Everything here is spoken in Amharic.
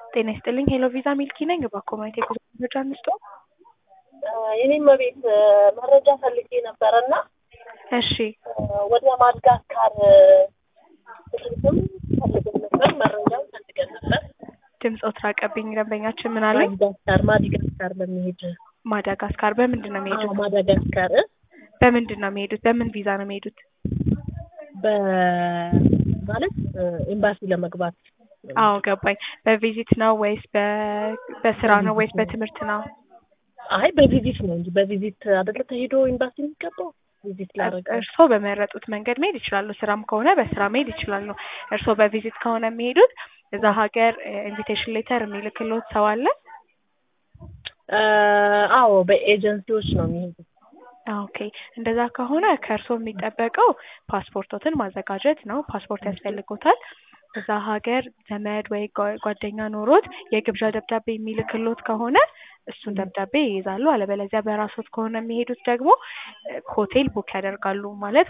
ጤና ይስጥልኝ ሄሎ ቪዛ ሚልኪ ነኝ። እባክዎ ማየት የጉዞ መረጃ እንስጦ። የኔም ቤት መረጃ ፈልጌ ነበረና እሺ ወደ ማድጋስካር ትምህርትም ፈልገን ነበር፣ መረጃም ፈልገን ነበር። ድምፆት ራቀብኝ። ደንበኛችን ምን አለኝ? ማዳጋስካር ማዳጋስካር ለመሄድ ማዳጋስካር በምንድን ነው የሚሄዱት? አዎ፣ ማዳጋስካር በምንድን ነው የሚሄዱት? በምን ቪዛ ነው የሚሄዱት? በማለት ኤምባሲ ለመግባት አዎ ገባኝ። በቪዚት ነው ወይስ በ- በስራ ነው ወይስ በትምህርት ነው? አይ በቪዚት ነው እንጂ በቪዚት አይደለ ተሄዶ ኤምባሲ የሚገባው ቪዚት ላደረገ እርስዎ በመረጡት መንገድ መሄድ ይችላሉ። ስራም ከሆነ በስራ መሄድ ይችላሉ። እርስዎ በቪዚት ከሆነ የሚሄዱት እዛ ሀገር ኢንቪቴሽን ሌተር የሚልክሎት ሰው አለ? አዎ በኤጀንሲዎች ነው የሚሄዱት። ኦኬ እንደዛ ከሆነ ከእርስዎ የሚጠበቀው ፓስፖርቶትን ማዘጋጀት ነው። ፓስፖርት ያስፈልጎታል። እዛ ሀገር ዘመድ ወይ ጓ- ጓደኛ ኖሮት የግብዣ ደብዳቤ የሚልክሎት ከሆነ እሱን ደብዳቤ ይይዛሉ። አለበለዚያ በራሶት ከሆነ የሚሄዱት ደግሞ ሆቴል ቡክ ያደርጋሉ። ማለት